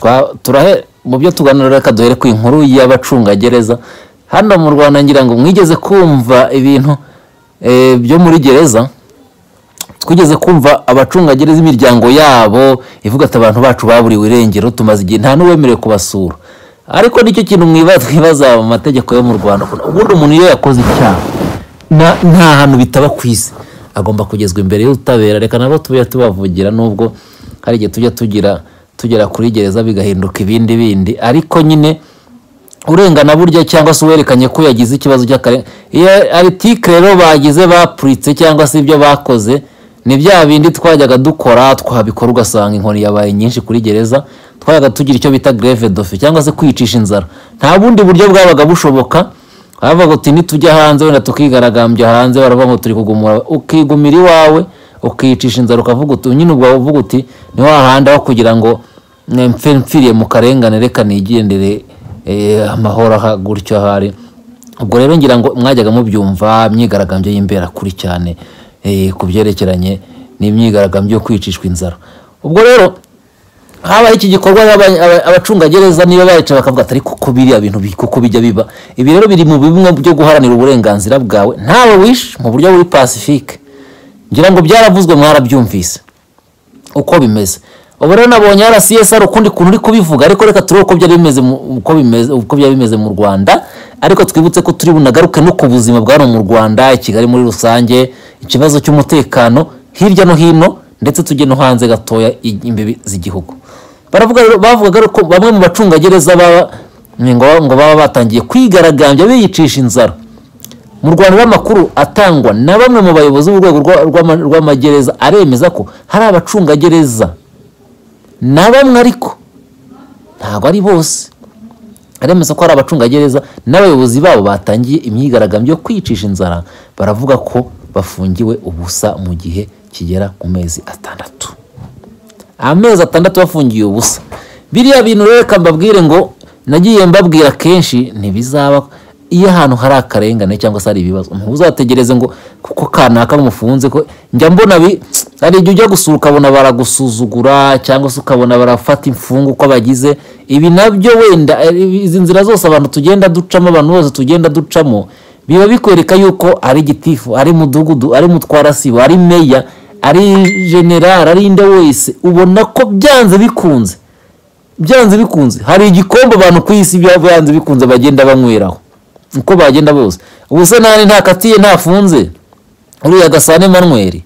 twa- turahe mu byo tuganira reka duhere ku inkuru y'abacungagereza hano mu rwanda ngira ngo mwigeze kumva ibintu eh, byo muri gereza twigeze kumva abacungagereza imiryango yabo ivuga ati abantu bacu baburiwe irengero tumaze igihe nta n'uwemerewe kubasura ariko nicyo kintu mwiba- mwibaza mu mategeko yo mu rwanda ubundi umuntu iyo yakoze icyaha na- nta hantu bitaba ku isi agomba kugezwa imbere y'ubutabera reka nabo tujya tubavugira nubwo hari igihe tujya tugira tugera kuri gereza bigahinduka ibindi bindi ariko nyine urengana burya cyangwa se uwerekanye ko yagize ikibazo cy'akare iyo aritike rero bagize bapuritse cyangwa se ibyo bakoze ni bya bindi twajyaga dukora twabikora ugasanga inkoni yabaye nyinshi kuri gereza twajyaga tugira icyo bita greve dofe cyangwa se kwicisha inzara nta bundi buryo bwabaga bushoboka bavuga uti nitujya hanze wenda tukigaragambya hanze baravuga ngo turi kugumura ukigumira iwawe ukicisha inzara ukavuga uti nyine ubwo uvuga uti ni wahandi aho kugira ngo "Ne, mfe mpfiriye mu karengane reka nigendere eh, amahoro aha gutyo ahari ubwo rero ngira ngo mwajyaga mubyumva myigaragambyo y'imbera kuri cyane eh, ku byerekeranye n'imyigaragambyo yo kwicishwa inzara ubwo rero habaye iki gikorwa aba- aba- abacungagereza niba barica bakavuga ati ariko ko biriya bintu bi- kuko bijya biba ibi rero biri mu bimwe byo guharanira uburenganzira bwawe ntawe wishe mu buryo buri pacifique ngira ngo byaravuzwe mwarabyumvise uko bimeze ubu rero nabonye rcsr ukundi kuntu uri kubivuga ariko reka turebe uko byari bimeze mu- uko bimeze uko byari bimeze mu rwanda ariko twibutse ko turi bunagaruke no ku buzima bwa hano mu rwanda i kigali muri rusange ikibazo cy'umutekano hirya no hino ndetse tujye no hanze gatoya i- imbibi z'igihugu baravuga rero bavugaga rero ko bamwe mu bacungagereza baba ngo ngo baba batangiye kwigaragambya biyicisha inzara mu rwanda amakuru atangwa na bamwe mu bayobozi b'urwego rwa- rw'ama- rw'amagereza aremeza ko hari abacungagereza na bamwe ariko ntabwo ari bose aremeza ko hari abacungagereza n'abayobozi babo batangiye imyigaragambyo yo kwicisha inzara baravuga ko bafungiwe ubusa mu gihe kigera ku mezi atandatu amezi atandatu bafungiye ubusa biriya bintu rero reka mbabwire ngo nagiye mbabwira kenshi ntibizaba iyo ahantu hari akarengane cyangwa se hari ibibazo ntuzategereze ngo kuko kanaka bamufunze ko njya mbona bi hari igihe ujya gusura ukabona baragusuzugura cyangwa se ukabona barafata imfungu uko bagize ibi nabyo wenda eh, izi nzira zose abantu tugenda ducamo abantu bose tugenda ducamo biba bikwereka yuko ari gitifu ari mudugudu ari mutwarasibo ari meya ari general ari inde wese ubona ko byanze bikunze byanze bikunze hari igikombe abantu ku isi bya- byanze bikunze bagenda banyweraho uko bagenda bose ubu se nani ntakatiye ntafunze uriya gasane manweri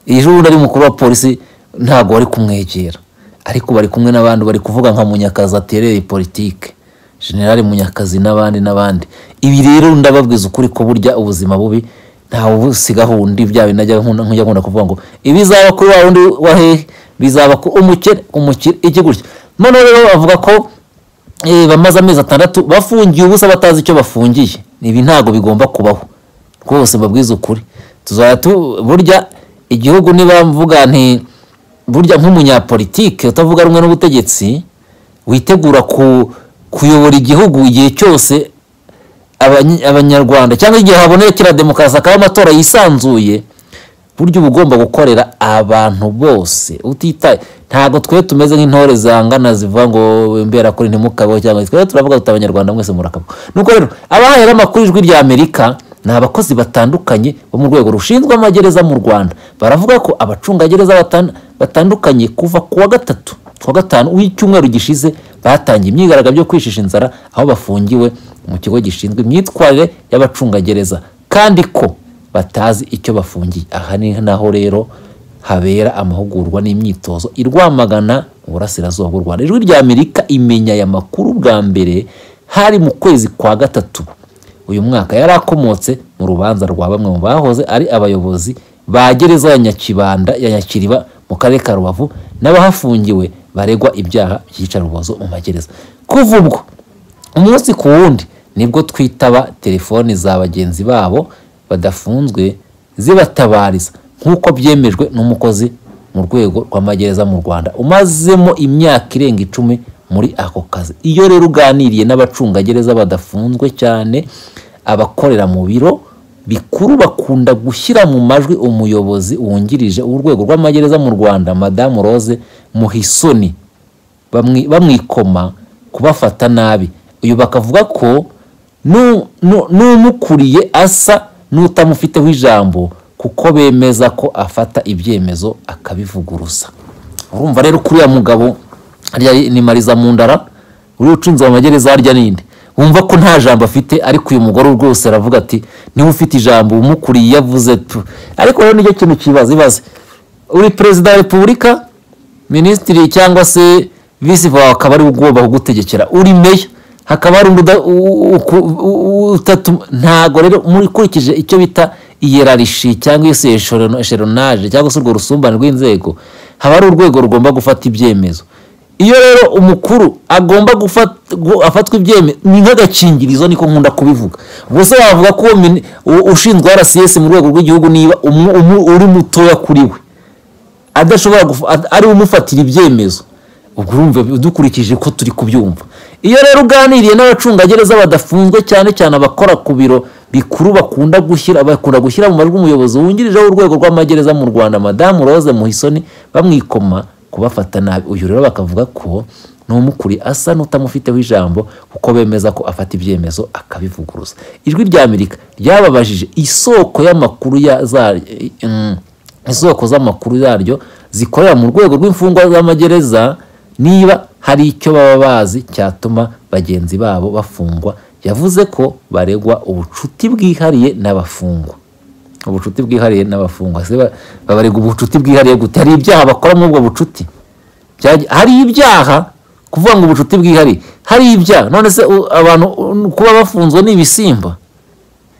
iyi joro undi ari mukuru wa polisi ntabwo bari kumwegera ariko bari kumwe n'abandi bari kuvuga nka munyakazi atereye politike generali munyakazi n'abandi n'abandi ibi rero ndababwiza ukuri ko burya ubuzima bubi ntawe ubusigaho undi bya bintu najya nkunda nkujya nkunda kuvuga ngo ibizaba kuri wa wundi wa hehe bizaba ku umukire umukire iki gutya noneho rero bavuga ko eh, bamaze amezi atandatu bafungiye ubusa batazi icyo bafungiye ibi ntabwo bigomba kubaho rwose mbabwiza ukuri tuzajya tu burya igihugu niba mvuga nti burya nk'umunyapolitike utavuga rumwe n'ubutegetsi witegura ku kuyobora igihugu igihe cyose abanyi- abanyarwanda cyangwa igihe habonekera demokarasi akaba amatora yisanzuye burya uba ugomba gukorera abantu bose utitaye ntabwo twe tumeze nk'intore zangana zivuga ngo imbera kuri ntimukabeho cyangwa twe turavuga tuti abanyarwanda mwese murakabwa nuko rero abahera amakuru ijwi rya amerika ni abakozi batandukanye bo mu rwego rushinzwe amagereza mu rwanda baravuga ko abacungagereza batan- batandukanye kuva ku wa gatatu ku wa gatanu w'icyumweru gishize batangiye imyigaragambyo yo kwishisha inzara aho bafungiwe mu kigo gishinzwe imyitwarire y'abacungagereza kandi ko batazi icyo bafungiye aha ni naho rero habera amahugurwa n'imyitozo i Rwamagana mu burasirazuba bw'u Rwanda ijwi rya Amerika imenya aya makuru bwa mbere hari mu kwezi kwa gatatu uyu mwaka yari akomotse mu rubanza rwa bamwe mu bahoze ari abayobozi ba gereza ya Nyakibanda ya Nyakiriba mu karere ka Rubavu n'abahafungiwe baregwa ibyaha by'iyicarubozo mu magereza kuva ubwo umunsi ku wundi nibwo twitaba telefoni za bagenzi babo badafunzwe zibatabariza nk'uko byemejwe n'umukozi mu rwego rw'amagereza mu rwanda umazemo imyaka irenga icumi muri ako kazi iyo rero uganiriye n'abacungagereza badafunzwe cyane abakorera mu biro bikuru bakunda gushyira mu majwi umuyobozi wungirije w'urwego rw'amagereza mu rwanda madamu rose muhisoni bamwi- bamwikoma kubafata nabi uyu bakavuga ko nu- nu- n'umukuriye asa n'utamufiteho ijambo kuko bemeza ko afata ibyemezo akabivuguruza urumva rero kuri uriya mugabo harya ni mariza mundara uriya ucunze amagereza harya ninde wumva ko nta jambo afite ariko uyu mugore rwose aravuga ati niba ufite ijambo umukuriye iyo avuze tu ariko rero nicyo kintu kibaza ibaze uri perezida wa repubulika minisitiri cyangwa se visi vawa akaba ari we ugomba kugutegekera uri meya hakaba hari undi uda- u- u- ku- u- u- utatu ntago rero mukurikije icyo bita iyerarishi cyangwa se esheronaje cyangwa se urwo rusumbane rw'inzego haba hari urwego rugomba gufata ibyemezo iyo rero umukuru agomba gufat- gu- afatwa ibyemezo ni nk'agakingirizo niko nkunda kubivuga ubuse wavuga ko uwo mini- u- ushinzwe rcs mu rwego rw'igihugu niba umu- umu- uri mutoya kuri we adashobora gufa- ad- ari we umufatira ibyemezo ubwo urumva dukurikije ko turi kubyumva iyo rero uganiriye n'abacungagereza badafunzwe cyane cyane abakora ku biro bikuru bakunda gushyira bakunda gushyira mu majwi umuyobozi wungirije w'urwego rw'amagereza mu rwanda madamu rose muhisoni bamwikoma kubafata nabi uyu rero bakavuga ko n'umukuri asa n'utamufiteho ijambo kuko bemeza ko afata ibyemezo akabivuguruza ijwi rya amerika ryababajije isoko y'amakuru ya za mm, isoko z'amakuru zaryo zikorera mu rwego rw'imfungwa z'amagereza niba hari icyo baba bazi cyatuma bagenzi babo bafungwa yavuze ko baregwa ubucuti bwihariye n'abafungwa ubucuti bwihariye n'abafungwa Se ba- babaregwa ubucuti bwihariye gute hari ibyaha bakora muri ubwo bucuti Byagi- hari ibyaha kuvuga ngo ubucuti bwihariye hari ibyaha none se u- abantu u- kuba bafunzwe ni ibisimba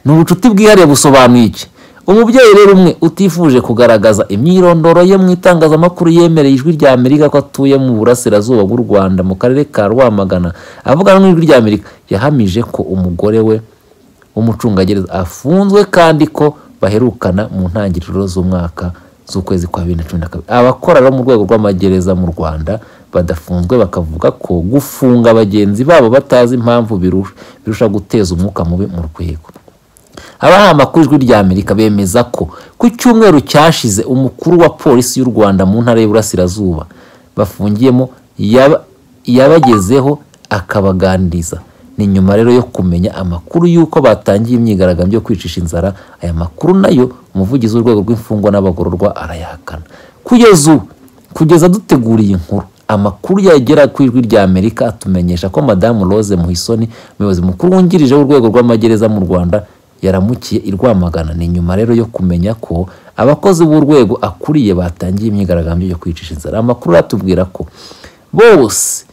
ni ubucuti bwihariye busobanuye iki umubyeyi rero umwe utifuje kugaragaza imyirondoro ye mu itangazamakuru yemereye ijwi rya amerika ko atuye mu burasirazuba bw'u rwanda mu karere ka rwamagana avugana n'ijwi rya amerika yahamije ko umugore we w'umucungagereza afunzwe kandi ko baherukana mu ntangiriro z'umwaka z'ukwezi kwa bibiri na cumi na kabiri abakora rero mu rwego rw'amagereza mu rwanda badafunzwe bakavuga ko gufunga bagenzi babo batazi impamvu biru- birusha guteza umwuka mubi mu rwego abahama ku ijwi rya amerika bemeza ko ku cyumweru cyashize umukuru wa polisi y'u rwanda mu ntara y'uburasirazuba bafungiyemo yaba- yabagezeho akabaganiriza ni nyuma rero yo kumenya amakuru y'uko batangiye imyigaragambyo yo kwicisha inzara aya makuru nayo umuvugizi w'urwego rw'imfungwa n'abagororwa arayahakana kugeza ubu kugeza duteguriye inkuru amakuru yagera ku ijwi rya amerika atumenyesha ko madamu rose muhisoni umuyobozi mukuru wungirije w'urwego rw'amagereza mu rwanda yaramukiye i rwamagana ni nyuma rero yo kumenya ko abakozi b'urwego akuriye batangiye imyigaragambyo yo kwicisha inzara amakuru aratubwira ko bose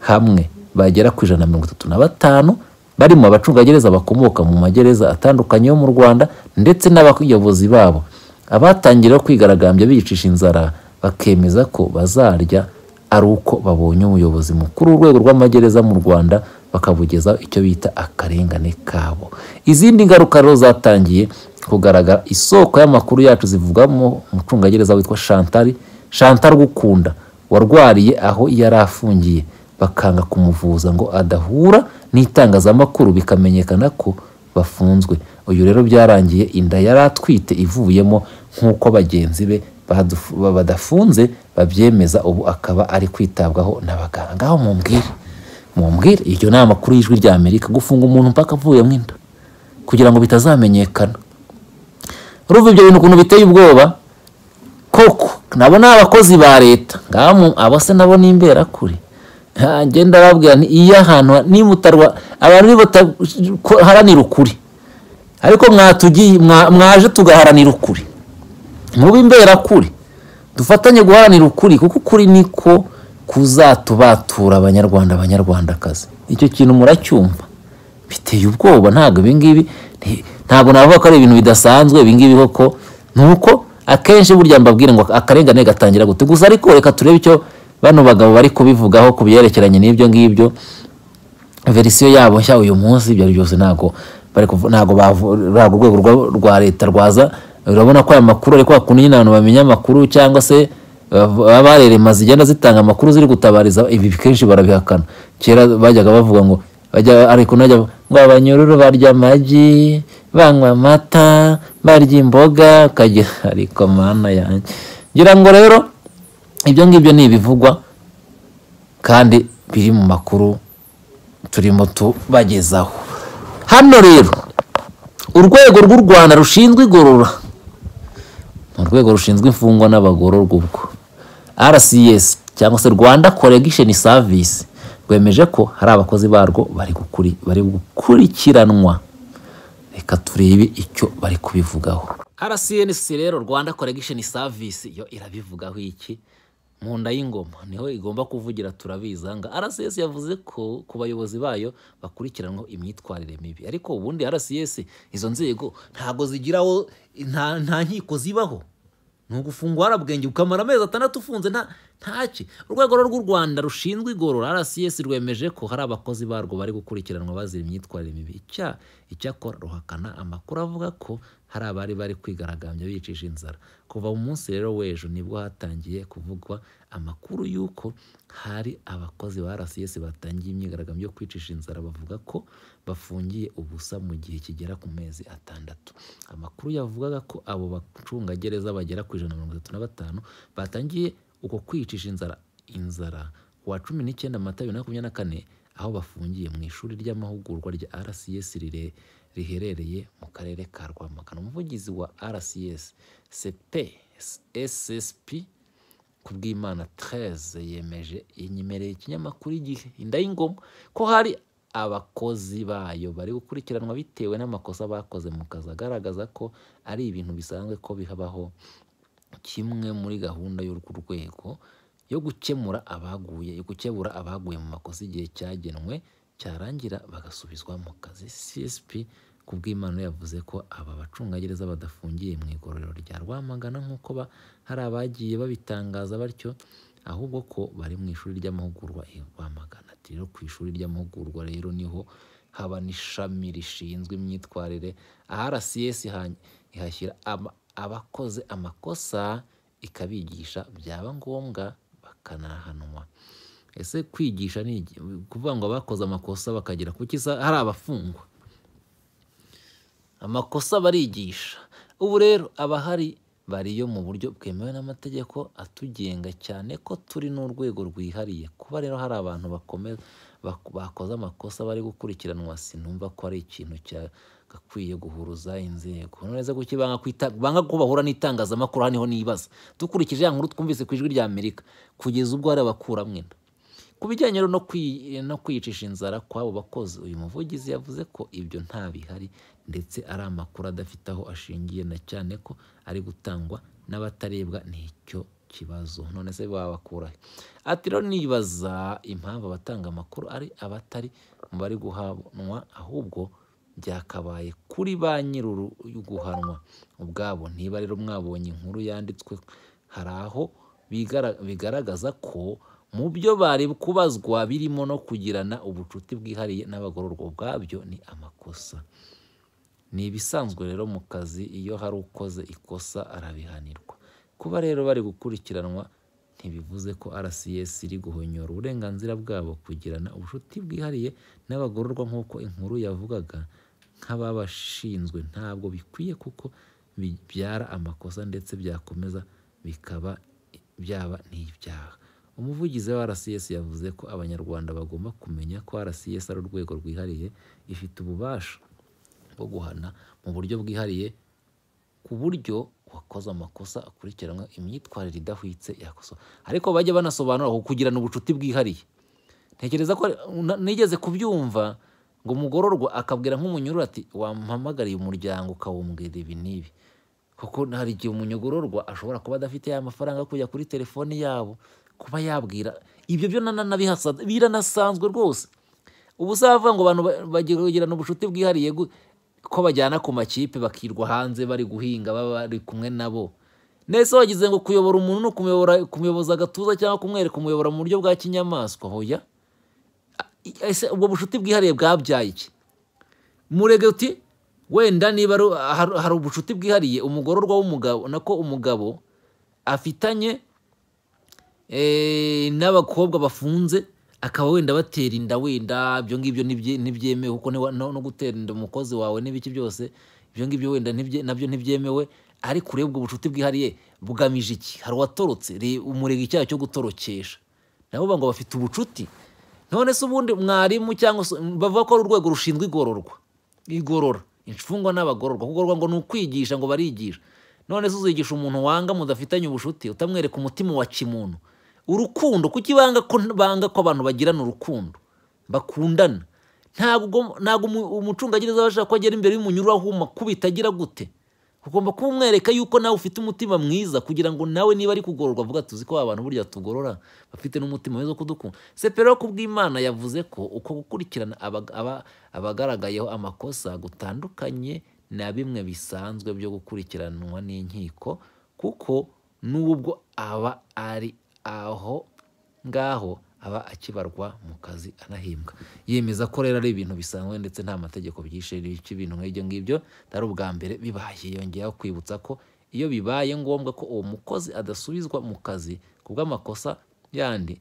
hamwe bagera ku ijana na mirongo itatu na batanu barimo abacungagereza bakomoka mu magereza atandukanye yo mu rwanda ndetse n'abayobozi babo abatangira kwigaragambya bicisha inzara bakemeza ko bazarya ari uko babonye umuyobozi mukuru w'urwego rw'amagereza mu rwanda bakabugezaho icyo bita akarengane kabo izindi ngaruka rero zatangiye kugaragara isoko y'amakuru yacu zivugamo umucungagereza witwa shantari shantari gukunda warwariye aho yari afungiye bakanga kumuvuza ngo adahura n'itangazamakuru bikamenyekana ko bafunzwe uyu rero byarangiye inda yari atwite ivuyemo nk'uko bagenzi be baduf- ba- badafunze babyemeza ubu akaba ari kwitabwaho n'abaganga ngaho mumbwire mumbwire iryo ni amakuru y'ijwi rya amerika gufunga umuntu mpaka avuyemo inda kugira ngo bitazamenyekana urumva ibyo bintu ukuntu biteye ubwoba koko nabo ni abakozi ba leta ngamu abo se nabo ni imberakuri Ha, njye ndababwira nti iyo ahantu ha- nimutarwa abantu nibataharanira ukuri ariko mwatugiye mwa- mwaje tugaharanira ukuri mube imberakuri dufatanye guharanira ukuri kuko ukuri niko kuzatubatura abanyarwanda abanyarwandakazi icyo kintu muracyumva biteye ubwoba ntabwo ibingibi ni- ntabwo navuga ko ari ibintu bidasanzwe ibingibi koko ni uko akenshi burya mbabwira ngo akarengane gatangira gute gusa ariko reka turebe icyo bano bagabo bari kubivugaho ku byerekeranye n'ibyo ngibyo verisiyo yabo nshya uyu munsi ibyo ari byose ntabwo bari kuvu- ntabwo bavu- ntabwo urwego rwa- rwa leta rwaza urabona ko aya makuru ariko hakuno nyine abantu bamenya amakuru cyangwa se bav- baba barerema zigenda zitanga amakuru ziri gutabariza ibi kenshi barabihakana kera bajyaga bavuga ngo bajya ariko najya ngo abanyururu barya amagi banywa amata barya imboga ukagira ariko mana yanjye ngira ngo rero ibyo ngibyo ni ibivugwa kandi biri mu makuru turimo tubagezaho hano rero urwego rw'u rwanda rushinzwe igorora ni urwego rushinzwe imfungwa n'abagororwa ubwo rcs cyangwa se rwanda correction service rwemeje ko hari abakozi barwo bari gukuri- bari gukurikiranwa reka turebe icyo bari kubivugaho rcnc rero rwanda correction service yo irabivugaho iki mu nda y'ingoma niho igomba kuvugira turabizanga rcs yavuze ko ku bayobozi bayo bakurikiranwa imyitwarire mibi ariko ubundi rcs izo nzego ntago zigiraho nta, nta nkiko zibaho ni ugufungwa warabwenge ukamara amezi atandatu ufunze nta ntaki urwego rw'u rwanda rushinzwe igorora rcs rwemeje ko hari abakozi barwo bari gukurikiranwa bazira imyitwarire mibi icya icyakora ruhakana amakuru avuga ko hari abari bari kwigaragambya bicisha inzara kuva mu munsi rero w'ejo nibwo hatangiye kuvugwa amakuru y'uko hari abakozi ba rcs batangiye imyigaragambyo yo kwicisha inzara bavuga ko bafungiye ubusa mu gihe kigera ku mezi atandatu amakuru yavugaga ko abo bacungagereza bagera ku ijana na mirongo itatu na batanu batangiye uko kwicisha inzara inzara ku wa cumi n'icyenda mata bibiri na makumyabiri na kane aho bafungiye mu ishuri ry'amahugurwa rya rcs rire- riherereye mu karere ka rwamagana umuvugizi wa rcs cp ssp Kubwimana 13 yemeje inyemereye ikinyamakuru igihe inda y'ingoma ko hari abakozi bayo bari gukurikiranwa bitewe n'amakosa bakoze mu kazi agaragaza ko ari ibintu bisanzwe ko bihabaho kimwe muri gahunda y'urwo rwego yo gukemura abaguye yo gukebura abaguye mu makosa igihe cyagenwe cyarangira bagasubizwa mu kazi csp kubw'imana yavuze ko aba bacungagereza badafungiye mu igororero rya rwamagana nk'uko ba- hari abagiye babitangaza batyo ahubwo ko bari mu ishuri ry'amahugurwa i rwamagana ati rero ku ishuri ry'amahugurwa rero niho haba n'ishami rishinzwe imyitwarire rcs ha- ihashyira ama- abakoze amakosa ikabigisha byaba ngombwa bakanahanwa ese kwigisha ni iki? kuvuga ngo abakoze amakosa bakagira kuki se hari abafungwa amakosa barigisha ubu rero abahari bariyo mu buryo bwemewe n'amategeko atugenga cyane ko turi n'urwego rwihariye kuba rero hari abantu bakome- bak- bakoze amakosa bari gukurikiranwa sinumva ko ari ikintu cyagakwiye guhuruza inzego noneze kuki banga kwita- banga ko bahura n'itangazamakuru haniho nibaza dukurikije ya nkuru twumvise ku ijwi ry'amerika kugeza ubwo hari abakuramwo inda ku bijyanye rero no kwi- no kwiyicisha inzara kw'abo bakozi uyu muvugizi yavuze ko ibyo nta bihari ndetse ari amakuru adafite aho ashingiye na cyane ko ari gutangwa n'abatarebwa n'icyo kibazo none se babakurahe ati rero nibaza impamvu abatanga amakuru ari abatari mu bari guhanwa ahubwo byakabaye kuri ba nyir'uru guhanwa ubwabo niba rero mwabonye inkuru yanditswe hari aho bigara- bigaragaza ko mu byo bari kubazwa birimo no kugirana ubucuti bwihariye n'abagororwa ubwabyo ni amakosa ni ibisanzwe rero mu kazi iyo hari ukoze ikosa arabihanirwa kuba rero bari gukurikiranwa ntibivuze ko rcs iri guhonyora uburenganzira bwabo kugirana ubucuti bwihariye n'abagororwa nk'uko inkuru yavugaga nk'ababashinzwe ntabwo bikwiye kuko bibyara amakosa ndetse byakomeza bikaba byaba n'ibyaha umuvugizi wa rcs yavuze ko abanyarwanda bagomba kumenya ko rcs ari urwego rwihariye ifite ububasha bwo guhana mu buryo bwihariye ku buryo uwakoze amakosa akurikiranwa imyitwarire idahwitse yakosa ariko bajya banasobanura ku kugirana ubucuti bwihariye ntekereza ko na- nigeze kubyumva ngo umugororwa akabwira nk'umunyururu ati wampamagariye umuryango ukawumbwira ibi n'ibi kuko hari igihe umunyogororwa ashobora kuba adafite ya mafaranga yo kujya kuri telefoni yabo kuba yabwira ibyo byo na- na- nabihasa- biranasanzwe rwose ubu uzavuga ngo abantu ba- bagira kugirana ubucuti bwihariye gu- ko bajyana ku makipe bakirwa hanze bari guhinga baba bari kumwe nabo nese wagize ngo kuyobora umuntu ni ukumuyobora- kumuyoboza agatuza cyangwa kumwereka umuyobora mu buryo bwa kinyamaswa hoya I- ese ubwo bucuti bwihariye bwabyaye iki murege uti wenda niba ari- hari- hari ubucuti bwihariye umugororwa w'umugabo nako umugabo afitanye eh, n'abakobwa bafunze akaba wenda batera inda wenda ibyo ngibyo ntibye- ntibyemewe kuko niwa- no no gutera inda umukozi wawe n'ibiki byose ibyo ngibyo wenda ntibye- nabyo ntibyemewe ariko ureba ubwo bucuti bwihariye bugamije iki hari uwatorotse re- umurega icyaha cyo gutorokesha nabo ngo bafite ubucuti none se ubundi mwarimu cyangwa se bavuga ko ari urwego rushinzwe igororwa igorora imfungwa n'abagororwa kugororwa ngo ni ukwigisha ngo barigisha none se uzigisha umuntu wanga mudafitanye ubucuti utamwereka umutima wa kimuntu urukundo kuki banga ko banga ko abantu bagirana urukundo bakundana ntabwo ntabwo umu- umucungagereza aba ashaka ko agera imbere y'umunyururaho umakubita agira gute ugomba kuba umwereka yuko nawe ufite umutima mwiza kugira ngo nawe niba ari kugororwa avuga tuzi ko abantu burya tugorora bafite n'umutima mwiza wo kudukunda sepero kubw'imana yavuze ko uko gukurikirana abaga- aba- abagaragayeho amakosa gutandukanye na bimwe bisanzwe byo gukurikiranwa n'inkiko kuko n'ubwo aba ari aho ngaho aba akibarwa mu kazi anahembwa yemeza ko rero ari ibintu bisanzwe ndetse nta mategeko byishe bica ibintu nk'ibyo ngibyo atari ubwa mbere bibaye yongeyeho kwibutsa ko iyo bibaye ngombwa ko uwo mukozi adasubizwa mu kazi ku bw'amakosa yandi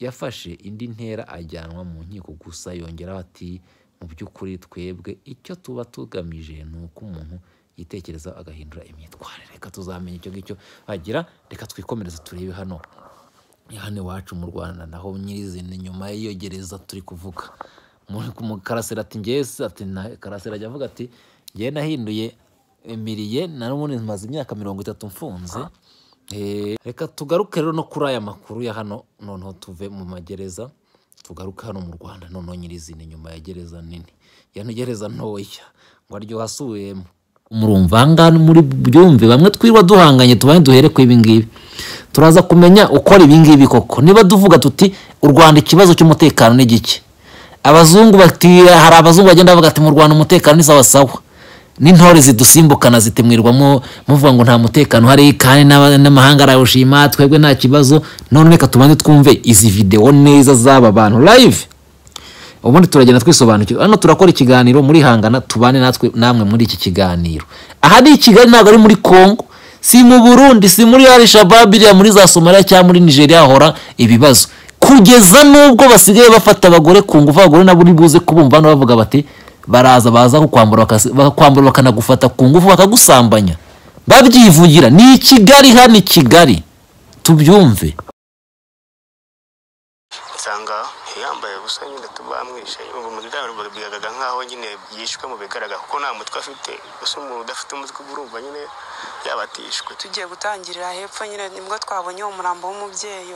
yafashe indi ntera ajyanwa mu nkiko gusa yongeraho ati mu by'ukuri twebwe icyo tuba tugamije ni uko umuntu yitekereza agahindura imyitwarire reka tuzamenya icyo ngicyo agira reka twikomereze turebe hano hano iwacu mu rwanda naho nyirizina nyuma y'iyo gereza turi kuvuga Mu- mu karasera ati ngese ati na karasera ajya avuga ati ngewe nahinduye emiriye na n'ubundi maze imyaka mirongo itatu mfunze Eh, reka tugaruke rero no kuri aya makuru ya hano noneho tuve mu magereza tugaruke hano mu rwanda noneho nyirizina nyuma ya gereza nini ya gereza ntoya ngo aryoha asubiyemo murumva ahangaha muri byumve bamwe twirwa duhanganye tubaye duhere ku ibingibi turaza kumenya ukora ibingibi koko niba duvuga tuti u rwanda ikibazo cy'umutekano ni gike abazungu bati hari abazungu bagenda bavuga ati mu rwanda umutekano ni sawasawa n'intore zidusimbukana zitimwirwamo muvuga ngo nta mutekano hari kandi n'aba- n'amahanga arawushima twebwe nta kibazo none reka tubanze twumve izi videwo neza z'aba bantu live ubundi turagenda twisobanukirwa hano turakora ikiganiro muri hangana tubane natwe namwe muri iki kiganiro aha ni i kigali ntabwo ari muri congo si mu burundi si muri alishababu iriya muri za somaliya cyangwa muri nigeria hahora ibibazo kugeza n'ubwo basigaye bafata abagore ku ngufu abagore nabo uri buze kubumva hano bavuga bati baraza baza kukwambura bakasi- bakakwambura bakanagufata ku ngufu bakagusambanya babyivugira ni i kigali hano i kigali tubyumve nsanga yambaye gusa nyine tubamwishe ubwo muganga rwabwigaga nkaho nyine yishwe mu bigaragara kuko nta mutwe afite gusa umuntu udafite umutwe uba urumva nyine yabatishwe tugiye gutangirira hepfo nyine nibwo twabonye uwo murambo w'umubyeyi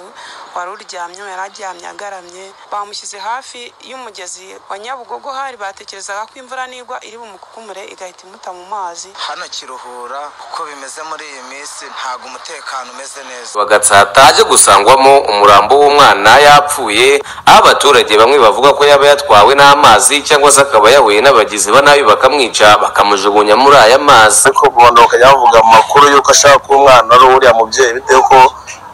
wari uryamye yari aryamye agaramye bamushyize hafi y'umugezi wa nyabugogo hari batekerezaga ko imvura nigwa iri bumukukumure igahita imuta mu mazi hano kiruhura uko bimeze muri iyi minsi ntabwo umutekano umeze neza bagatsata haje gusangwamo umurambo w'umwana yapfuye aho abaturage bamwe bavuga ko yaba yatwawe n'amazi cyangwa se akaba yahuye n'abagizi ba nabi bakamwica bakamujugunya muri aya mazi ariko umuntu bakajya bavuga mu makuru y'uko ashaka kuba umwana ari uriya mubyeyi bitewe ko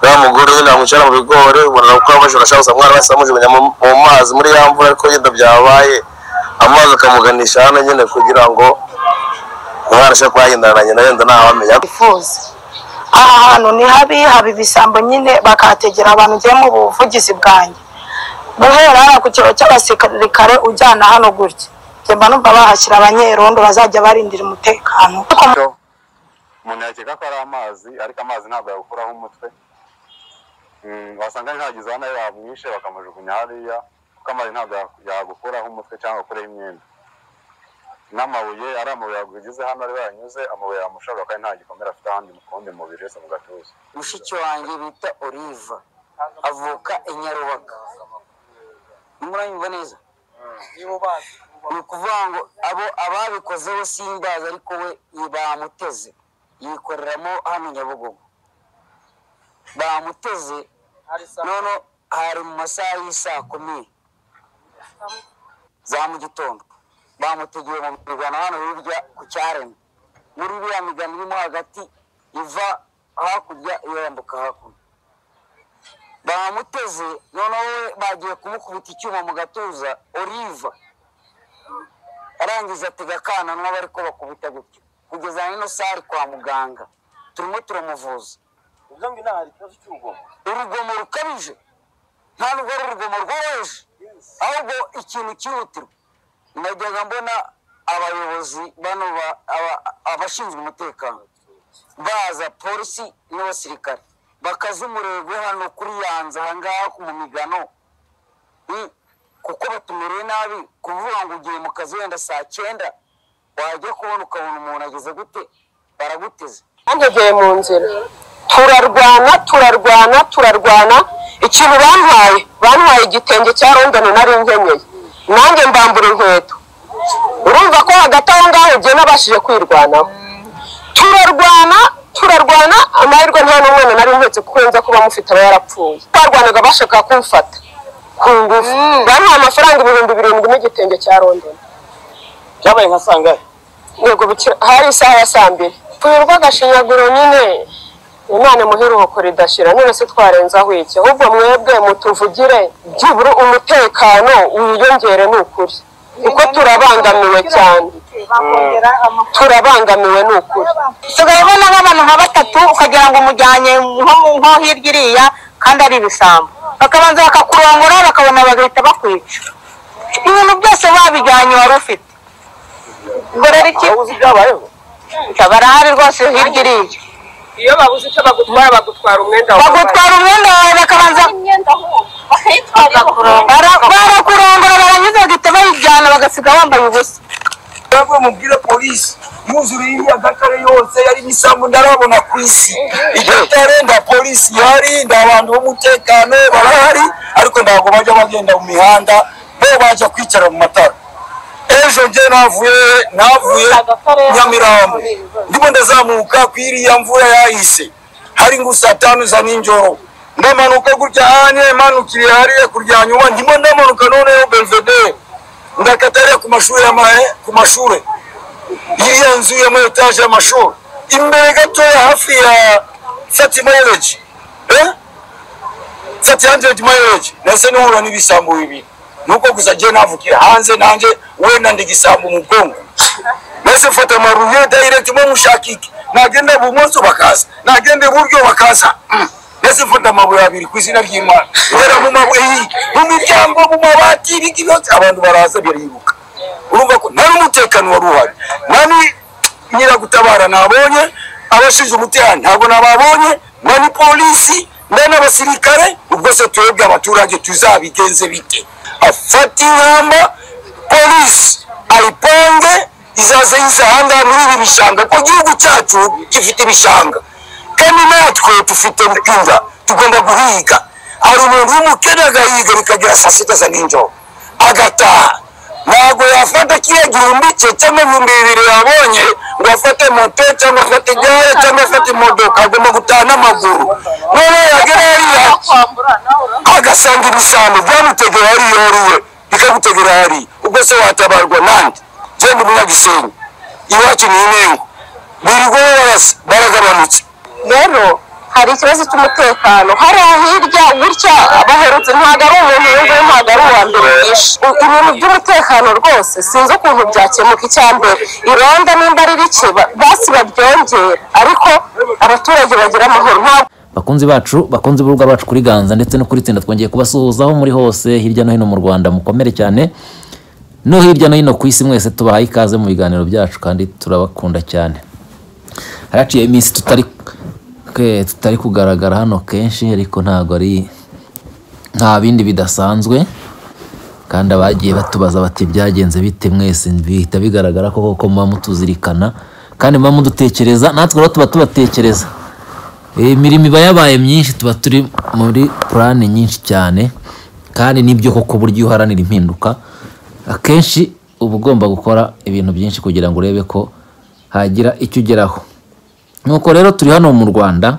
uriya mugore we namucara mu bigori ubona ko abajura ashaka gusa umwana wese amujugunya mu mu mazi muri ya mvura ariko yenda byabaye amazi akamuganisha hano nyine kugira ngo umwana ashobore kuba yagendana na nyina yenda ntawe amenya bifuza aha hantu ni habi haba ibisambo nyine bakahategera abantu ngiye mu buvugizi bwanjye guhera hano ku kiro cy'abasirikare ujyana hano gutya njye mba numva bahashyira abanyerondo bazajya barindira umutekano ariko umuntu yakeka ko ari amazi ariko amazi ntabwo yawukuraho umutwe Mm, wasanga ntagize aho nayo bamwishe bakamujugunya hariya kuko amazi ntabwo yagukuraho umutwe cyangwa akureho imyenda n'amabuye ari amabuye yagugize hano ari baranyuze amabuye yamushobora kandi nta gikomere afite ahandi mu kundi mubiri uretse mu gatuza mushiki wanjye bita oliva avuka i nyarubaga muranyumva neza ni ukuvuga ngo abo ababikoze bo simbazi ariko we bamuteze yikoreramo hano nyabugogo bamuteze none hari mu masaha y'isaa kumi za mu gitondo bamutegeye mu migano hano hirya ku cyaremwe muri biriya migano irimo hagati iva hakurya yambuka hakuno bamuteze noneho we bagiye kumukubita icyuma mu gatuza oliva arangiza atega akananwa bari ko bakubita gutyo kugeza na nino sari kwa muganga turimo turamuvuza urugomo rukabije ntabwo ari urugomo rworoheje ahubwo ikintu cyihutirwa najyaga mbona abayobozi bano ba- aba- abashinzwe umutekano baza polisi n'abasirikare bakaza umurego hano kuri yanze ahangaha mu migano Mm. kuko batumereye nabi kuvuga ngo ugiye mu kazi wenda saa cyenda wajya kubona ukabona umuntu ageze gute baraguteze bantegeye mu nzira turarwana turarwana turarwana ikintu bantwaye bantwaye igitenge cya rondoni nari nkenyeye nanjye mbambura inkweto urumva ko hagati aho ngaho ugiye nabashije kwirwanaho turarwana turarwana amahirwe nta n'umwana nari nketse kuko nza kuba mufite aba yarapfuye twarwanaga bashaka kumfata ku ngufu bamuha amafaranga ibihumbi birindwi n'igitenge cya rondoni byabaye nka sangahe yego bukira hari isaha ya saa mbiri twirwa agashinyaguro nyine imana imuheruko ridashira none se twarenzaho iki ahubwo mwebwe mutuvugire byibura umutekano wiyongere ni ukuri kuko turabangamiwe cyane turabangamiwe ni ukuri usigaye ubona nk'abantu nka batatu ukagira ngo umujyanye nko mu- nko hirya iriya kandi ari ibisambo bakabanza bakakurongora bakabona bagahita bakwica ibintu byose babijyanye wari ufite ubwo rero iki uzi ibyabayeho barahari rwose hirya iriya iyo babuze icyo bagutwara bagutwara umwenda wawe bagutwara umwenda wawe bakabanza Bara- barakurongora baranyuze bagahita bayijyana bagasiga bambaye ubusa ntabwo mubwira polisi yuzuriye imyagakare yose yari imisambu ndarabona ku isi igihe itarenga polisi ihari nta bantu b'umutekano barahari ariko ntabwo bajya bagenda mu mihanda bo bajya kwicara mu matara ejo nge navuye navuye nyamirambo ndimo ndazamuka ku iriya mvura yahise hari ngo saa tanu za ninjoro ndamanuka gutya hanye manukiriye hariya kurya nyuma ndimo ndamanuka noneho belvedere ndakatariya ku mashuri y'amahe ku mashuri iriya nzu ya muri etaje y'amashuri imbere gatoya hafi ya fatima yereji fati handredi mayereji nase nihura n'ibisambo bibiri nuko gusa ngiye navukira hanze nanjye wenda ndi gisambo mu bwongo maze mfata amaruye direct mo mushakike nagenda bumoso bakaza nagenda iburyo bakaza Mm. maze mfata amabuye abiri ku izina ry'imana ngera mu mabuye mu miryango mu mabati ibiki byose abantu baraza biribuka urumva ko nta n'umutekano wari uhari nani nyiragutabara nabonye abashinzwe umutekano ntabwo nababonye nta ni polisi nta n'abasirikare ubwo se twebwe abaturage tuzabigenze bite afata ingamba polisi ayipange izaze yizahanga muri ibi bishanga ko igihugu cyacu gifite ibishanga kandi natwe dufite inda tugomba guhiga hari umuntu w'umukene agahiga bikagera saa sita za ninjoro agataha ntabwo yafata kiriya gihumbi cye cyangwa ibihumbi bibiri yabonye ngo afate moto cyangwa afate igare cyangwa afate imodoka agomba gutaha n'amaguru none yagera hariya agasanga ibisambo byamutegera hariya yoriwe bikagutegera hariya ubwo se watabarwa nande jyewe ndi munyagisenyi iwacu ni inengo birirwa barasa baragabanutse rero hari ikibazo cy'umutekano hari hirya gutya baherutse ntabwo ari umuntu w'imvura ntabwo ari uwa mbere bwinshi U- ibintu by'umutekano rwose sinzi ukuntu byakemuka icya mbere irondo nimba ari rike ba- basi babyongera ariko abaturage bagira amahoro ntabwo bakunzi bacu bakunzi b'urubuga bacu kuri ganza ndetse no kuri tsinda twongeye kubasuhuza aho muri hose hirya no hino mu rwanda mukomere cyane no hirya no hino ku isi mwese tubahaye ikaze mu biganiro byacu kandi turabakunda cyane haraciye iminsi tutari ke- tutari kugaragara hano kenshi ariko ntabwo ari nta bindi bidasanzwe kandi abagiye batubaza bati byagenze bite mwese bihita bigaragara ko koko muba mutuzirikana kandi muba mudutekereza natwe rero tuba tubatekereza imirimo iba yabaye myinshi tuba turi muri purani nyinshi cyane kandi nibyo koko buryo uharanira impinduka akenshi uba ugomba gukora ibintu byinshi kugira ngo urebe ko hagira icyo ugeraho nuko rero turi hano mu rwanda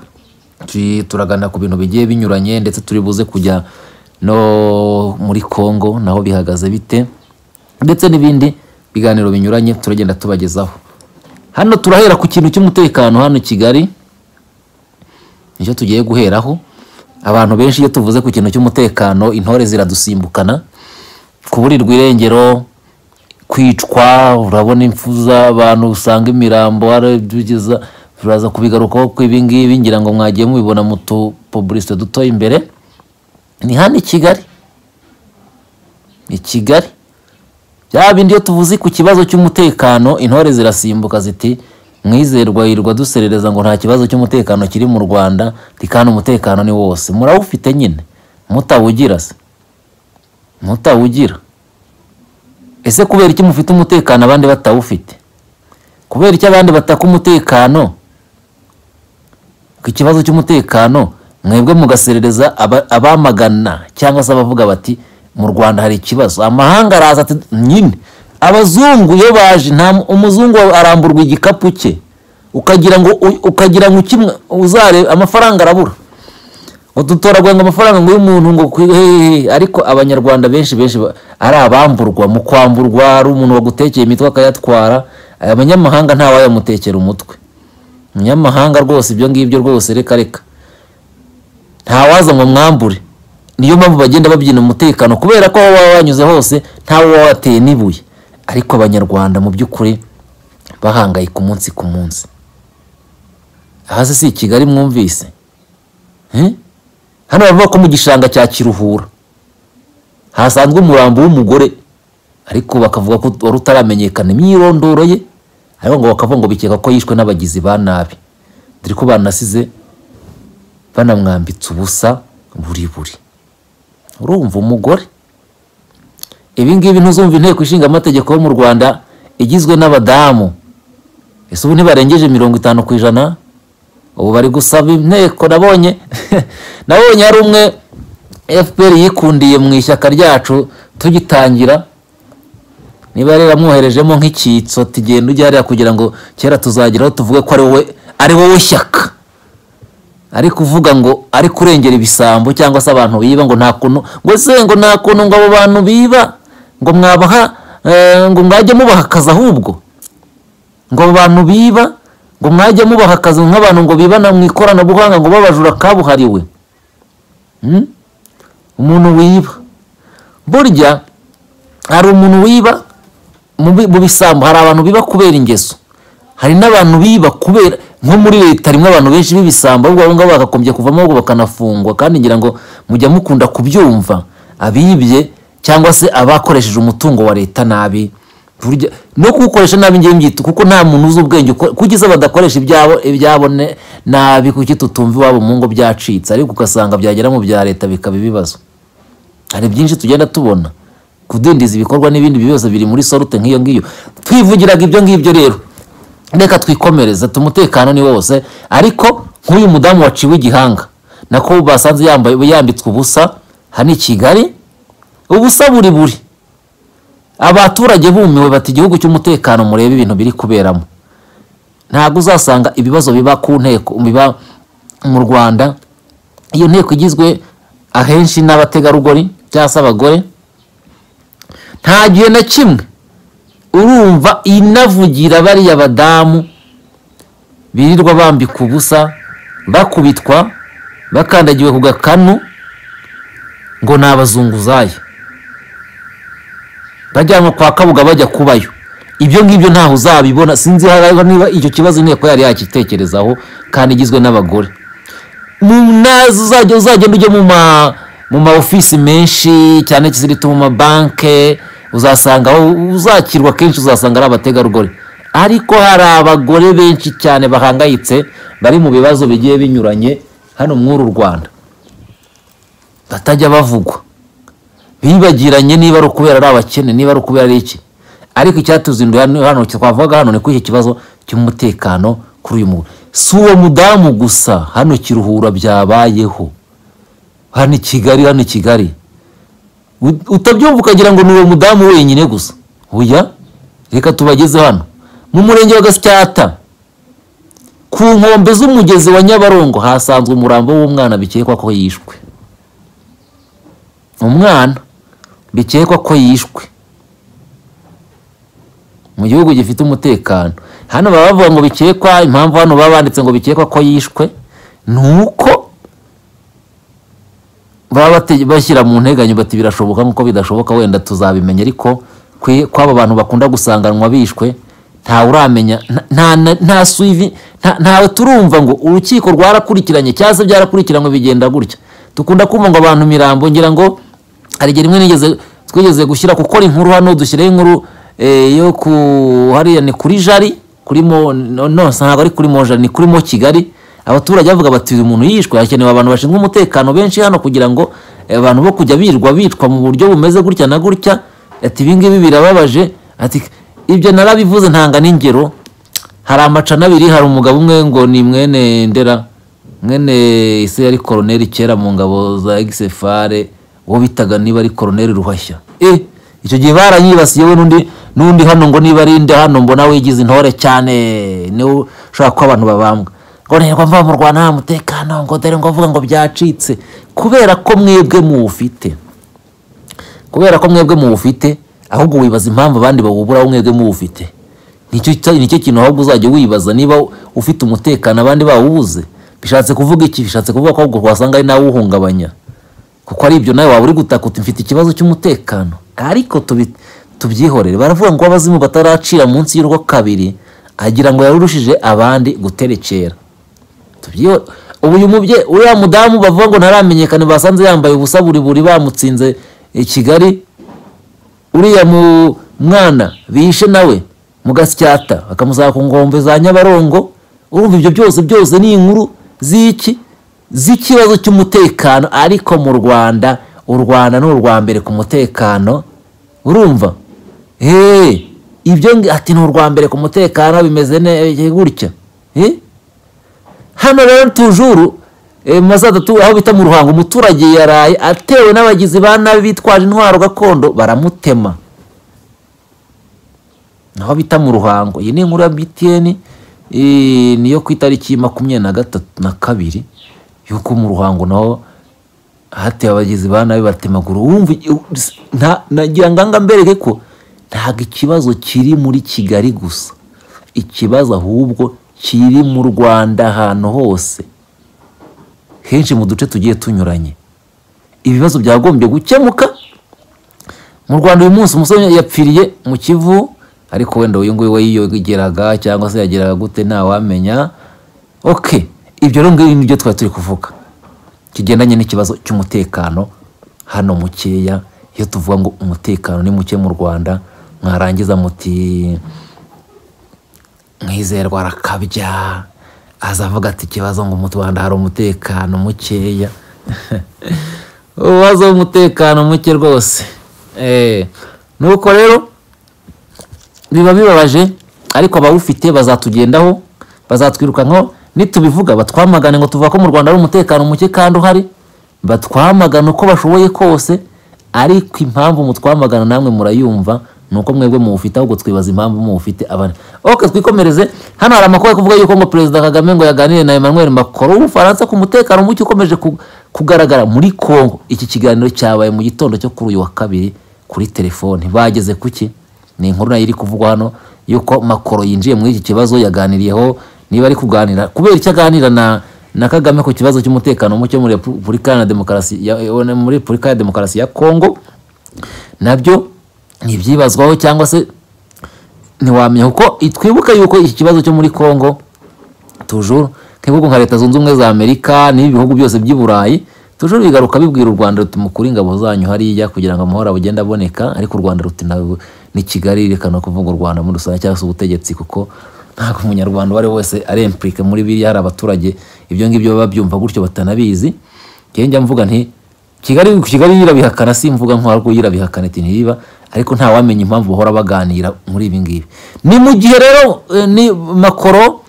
turi- turaganira ku bintu bigiye binyuranye ndetse turi buze kujya no muri congo naho bihagaze bite ndetse n'ibindi biganiro binyuranye turagenda tubagezaho hano turahera ku kintu cy'umutekano hano i kigali nicyo tugiye guheraho abantu benshi iyo tuvuze ku kintu cy'umutekano intore ziradusimbukana kuburirwa irengero kwicwa urabona impfu z'abantu usanga imirambo arabigeza turaza kubigarukaho ku ibingibi ngira ngo mwagiye mubibona mu tupubulisite duto imbere ni hano i kigali i kigali bya bindi iyo tuvuze ku kibazo cy'umutekano intore zirasimbuka ziti mwizerwa yirirwa duserereza ngo nta kibazo cy'umutekano kiri mu rwanda ndi kandi umutekano ni wose murawufite nyine mutawugira se mutawugira ese kubera iki mufite umutekano abandi batawufite kubera iki abandi bataka umutekano ku kibazo cy'umutekano mwebwe mugaserereza aba- abamagana cyangwa se abavuga bati mu rwanda hari ikibazo amahanga araza ati nyine abazungu iyo baje nta mu- umuzungu aramburwa igikapu cye ukagira ngo u- ukagira ngo ukimwe uzare amafaranga arabura ngo dutoragura ngo amafaranga ngo y'umuntu ngo kwi- hehehe ariko abanyarwanda benshi benshi ba- ari abamburwa mu kwamburwa hari umuntu wagutekeye imitwe akayatwara abanyamahanga ntawayamutekera umutwe umunyamahanga rwose ibyo ngibyo rwose reka reka ntawaza ngo mwambure niyo mpamvu bagenda babyina umutekano kubera ko aho waba wanyuze hose ntawe waba wateye n'ibuye ariko abanyarwanda mu by'ukuri bahangayika umunsi ku munsi hasi si i kigali mwumvise Eh? hano bavuga ko mu gishanga cya kiruhura hasanzwe umurambo w'umugore ariko bakavuga ko wari utaramenyekana imyirondoro ye ariko ngo bakavuga ngo bikeka ko yishwe n'abagizi ba nabi dore ko banasize banamwambitse ubusa buri buri urumva umugore ibi ngibi ntuzumva inteko ishinga amategeko yo mu rwanda igizwe n'abadamu ese ubu ntibarengeje mirongo itanu ku ijana ubu bari gusaba inteko nabonye nabonye hari umwe fpr yikundiye mu ishyaka ryacu tugitangira niba rero amwoherejemo nk'icyitso ati genda ujye hariya kugira ngo kera tuzageraho tuvuge ko ari wowe ari wowe shyaka ari kuvuga ngo ari kurengera ibisambo cyangwa se abantu biba ngo nta kuntu ngo se ngo nta kuntu ngo abo bantu biba ngo mwabaha eh, ngo mwajye mubaha akazi ahubwo ngo abo bantu biba ngo mwajye mubaha akazi nk'abantu ngo bibana mu ikoranabuhanga ngo babajura kabuhariwe Hmm? umuntu wiba burya hari umuntu wiba mu bi- mu bisambo hari abantu biba kubera ingeso hari n'abantu biba kubera nko muri leta harimo abantu benshi b'ibisambo ahubwo abo ngabo bakagombye kuvamo ahubwo bakanafungwa kandi ngira ngo mujya mukunda kubyumva abibye cyangwa se abakoresheje umutungo wa leta nabi Burya- no kuwukoresha nabi ngewe mbyita kuko nta muntu uzi ubwenge uko- kuki se badakoresha ibyabo ibyabo ne- nabi kuki tutumva iwabo mu ngo byacitse ariko ugasanga byagera mu bya leta bikaba ibibazo hari byinshi tugenda tubona kudindiza ibikorwa n'ibindi bibazo biri muri sorute nk'iyo ngiyo twivugiraga ibyo ngibyo rero reka twikomereze ati umutekano ni wose ariko nk'uyu mudamu waciwe igihanga nako basanze yambaye yambitswe ubusa hano i kigali ubusa buri buri abaturage bumiwe bati igihugu cy'umutekano murebe ibintu biri kuberamo ntabwo uzasanga ibibazo biba ku nteko biba mu rwanda iyo nteko igizwe ahenshi n'abategarugori cyangwa se abagore nta gihe na kimwe urumva inavugira bariya badamu birirwa bambika ubusa bakubitwa bakandagiwe ku gakanu ngo ni abazunguzayi bajyanwa kwa kabuga bajya kubayo ibyo ngibyo ntaho uzabibona sinzi hariho niba icyo kibazo inteko yari yakitekerezaho kandi igizwe n'abagore mu nazo uzajya uzagenda ujye mu ma mu ma ofisi menshi cyane kizirita mu mabanke uzasanga aho- uzakirwa kenshi uzasanga ari abategarugori ariko hari abagore benshi cyane bahangayitse bari mu bibazo bigiye binyuranye hano mw'uru rwanda batajya bavugwa bibagiranye niba ari ukubera ari abakene niba ari ukubera ari iki ariko icyatuzinduye hano hano twavuga hano ni kuri iki kibazo cy'umutekano kuri uyu mugore si uwo mudamu gusa hano kiruhura byabayeho hano i kigali hano i kigali U- utabyumva ukagira ngo ni uwo mudamu wenyine gusa oya reka tubageze hano mu murenge wa gasyata ku nkombe z'umugezi wa nyabarongo hasanzwe umurambo w'umwana bikekwa ko yishwe umwana bikekwa ko yishwe mu gihugu gifite umutekano hano baba bavuga ngo bikekwa impamvu hano baba banditse ngo bikekwa ko yishwe ni uko baba bate- bashyira mu nteganyo bati birashoboka nk'uko bidashoboka wenda tuzabimenya ariko kwe- kw'abo bantu bakunda gusanganwa bishwe ntawe uramenya nta- nta- nta- nta suivi nta- ntawe turumva ngo urukiko rwarakurikiranye cyangwa se byarakurikiranywe bigenda gutya dukunda kumva ngo abantu mirambo ngira ngo hari igihe rimwe nigeze twigeze gushyira gukora inkuru hano dushyiraho inkuru eh, yo ku hariya ni kuri jari kuri mo no no, si ntabwo ari kuri moja ni kuri mo kigali abaturage bavuga bati uyu muntu yishwe hakenewe abantu bashinzwe umutekano benshi hano kugira ngo eh, abantu bo kujya birwa bitwa mu buryo bumeze gutya na gutya ati ibi ngibi birababaje ati ibyo narabivuze ntanga n'ingero hari amacana abiri hari umugabo umwe ngo ni mwene ndera mwene isi yari koroneri kera mu ngabo za egisefare uwo bitaga niba ari koroneri ruhashya eh icyo gihe baranyibasiye we n'undi n'undi hano ngo niba ari nde hano mbona wigize intore cyane niwe ushobora kuba abantu babambwa ngo ntirwa mva mu rwanda nta mutekano ngo dore ngo avuga ngo byacitse kubera ko mwebwe muwufite kubera ko mwebwe muwufite ahubwo wibaza impamvu abandi bawubura mwebwe muwufite nicyo cyo- nicyo kintu ahubwo uzajya wibaza niba ufite umutekano abandi bawubuze bishatse kuvuga iki bishatse kuvuga ko ahubwo wasanga ari nawe uwuhungabanya kuko ari ibyo nawe waba uri gutaka uti mfite ikibazo cy'umutekano ariko tubi- tubyihorere baravuga ngo abazimu bataracira munsi y'urwo kabiri agira ngo yarurushije abandi guterekera tubyiho ubu uyu mubyeyi uriya mudamu bavuga ngo ntaramenyekane basanze yambaye ubusa buri buri bamutsinze i kigali uriya mu mwana bihishe nawe mu gasyata bakamusaba ku nkombe za nyabarongo urumva ibyo byose byose ni inkuru z'iki z'ikibazo cy'umutekano ariko mu rwanda u rwanda ni urwa mbere ku mutekano urumva Hey, ibyo ngi- ati ni urwa mbere ku mutekano bimeze ne- gutya Eh? hano rero tujuru eh, mu masaha atatu aho bita mu ruhango umuturage yaraye atewe n'abagizi ba nabi bitwaje intwaro gakondo baramutema naho bita mu ruhango iyi ni inkuru ya btn eh, ni iyo ku itariki makumyabiri na gatatu na kabiri y'uko mu ruhango naho hateye abagizi ba nabi batemagura wumva nta- nagira ngo anga mbereke ko ntabwo ikibazo kiri muri kigali gusa ikibazo ahubwo kiri mu rwanda ahantu hose henshi mu duce tugiye tunyuranye ibibazo byagombye gukemuka mu rwanda uyu munsi umusore yapfiriye mu kivu ariko wenda uyu nguyu we yiyogeraga cyangwa se yageraga gute ntawamenya oke ibyo rero ngibyo nibyo twari turi kuvuga kigendanye n'ikibazo cy'umutekano hano mukeya iyo tuvuga ngo umutekano ni muke mu rwanda mwarangiza muti mwizerwa arakabya aza avuga ati ikibazo ngo mu rwanda hari umutekano mukeya ubazo w'umutekano muke rwose Eh, nuko rero biba bibabaje ariko abawufite bazatugendaho bazatwirukankaho nitubivuga batwamagane ngo tuvuga ko mu rwanda ari umutekano muke kandi uhari batwamagana uko bashoboye kose ariko impamvu mutwamagana namwe murayumva ni uko mwebwe muwufite ahubwo twibaza impamvu muwufite abandi ok twikomereze hano hari amakuru ari kuvuga yuko ngo perezida kagame ngo yaganire na emmanuel macron w'ubufaransa ku mutekano muke ukomeje ku- kugaragara muri congo iki kiganiro cyabaye mu gitondo cyo kuri uyu wa kabiri kuri telefoni bageze kuki ni inkuru nayo iri kuvugwa hano yuko makoro yinjiye muri iki kibazo yaganiriyeho niba ari kuganira kubera icyo aganira na na kagame ku kibazo cy'umutekano muke muri repubulika ya demokarasi ya- eh, muri repubulika ya demokarasi ya kongo nabyo ni ibyibazwaho cyangwa se ntiwamenya kuko twibuke yuko iki kibazo cyo muri kongo tujuru nk'ibihugu nka leta zunze ubumwe za amerika n'ibihugu byose by'i burayi tujuru bigaruka bibwira u rwanda ruti mukuri ingabo zanyu hariya kugira ngo amahoro agende aboneka ariko u rwanda ruti ntabwo ni kigali rekana kuvuga u rwanda muri rusange cyangwa se ubutegetsi kuko ntabwo umunyarwanda uwo ari we wese ari impurike muri biriya hari abaturage ibyo ngibyo baba babyumva gutyo batanabizi njyewe njya mvuga nti kigali kigali yirabihakana si mvuga nko ahubwo yirabihakana iti ntibiba ariko ntawamenya impamvu bahora baganira muri ibi ngibi ni mu gihe rero eh, ni makoro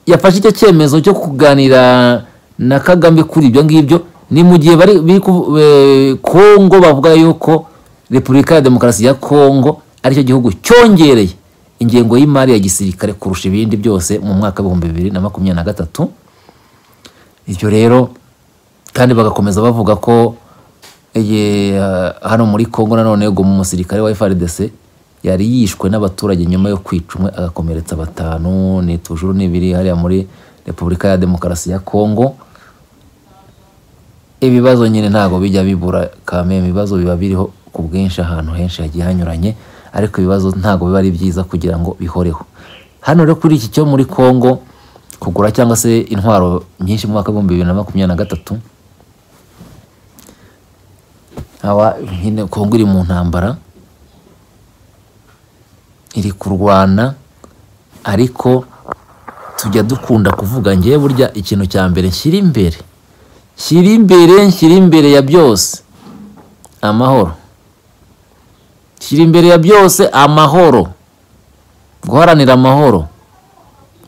yafashe icyo cyemezo cyo kuganira na kagame kuri ibyo ngibyo ni mu gihe bari biri ku- eh, kongo bavuga yuko repubulika ya demokarasi ya kongo aricyo gihugu cyongereye ingengo y'imari ya gisirikare kurusha ibindi byose mu mwaka w'ibihumbi bibiri na makumyabiri na gatatu ibyo rero kandi bagakomeza bavuga ko eh, hano muri congo nanone ngo umusirikare wa frdc yari yishwe n'abaturage nyuma yo kwica umwe agakomeretsa batanu ni tujuru n'ibiri hariya muri repubulika ya demokarasi ya congo ibibazo nyine ntabwo bijya bibura kame ibibazo biba biriho ku bwinshi ahantu henshi hagiye hanyuranye ariko ibibazo ntabwo biba ari byiza kugira ngo bihoreho hano rero kuri iki cyo muri congo kugura cyangwa se intwaro nyinshi mu mwaka w'ibihumbi bibiri na makumyabiri na gatatu aba nyine kongo iri mu ntambara iri kurwana ariko tujya dukunda kuvuga ngewe burya ikintu cya mbere nshyira imbere nshyira imbere nshyira imbere ya byose amahoro nshyira imbere ya byose amahoro guharanira amahoro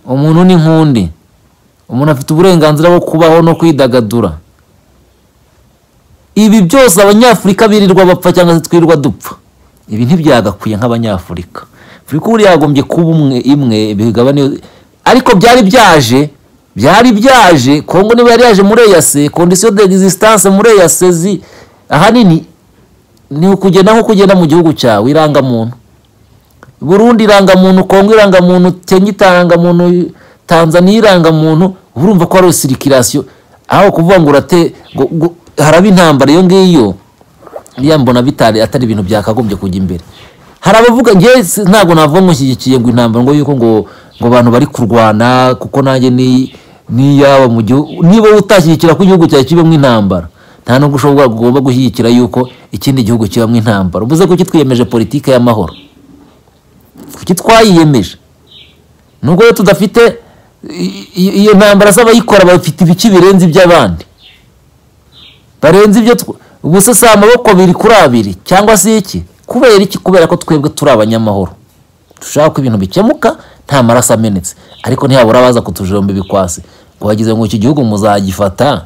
umuntu ni nk'undi umuntu afite uburenganzira bwo kubaho no kwidagadura ibi byose abanyafurika birirwa bapfa cyangwa se twirirwa dupfa ibi ntibyagakwiye nk'abanyafurika afurika ubu yagombye kuba umwe imwe bigabane ariko byari byaje byari byaje kongo niba yari yaje muri eyase kondisiyo de egisitanse muri eyase zi ahanini ni ukugenda nko kugenda mu gihugu cyawe irangamuntu burundi irangamuntu kongo irangamuntu kenya irangamuntu tanzaniya irangamuntu uba urumva ko ari sirikirasiyo aho kuvuga ngo urate ngo haraba intambara iyo ngiyo iriya mbona bitari atari ibintu byakagombye kujya imbere hari abavuga ngewe ntabwo navuga ngo nshyigikiye ngo intambara ngo yuko ngo ngo abantu bari kurwana kuko nanjye ni n'iyaba mu gihugu niba utashyigikira ko igihugu cyawe kibamo intambara nta nubwo ushobora ugomba gushyigikira yuko ikindi gihugu kibamo intambara ubuze ko kitwiyemeje politiki y'amahoro kuki twayiyemeje nubwo rero tudafite iyo ntambara z'abayikora bafite ibiki birenze iby'abandi barenze ibyo ubuse si amaboko abiri kuri abiri cyangwa se iki kubera iki kubera ko twebwe turi abanyamahoro dushaka ko ibintu bikemuka nta maraso amenetse ariko ntihabura abaza kutujomba ibikwasi ngo bagize ngo iki gihugu muzagifata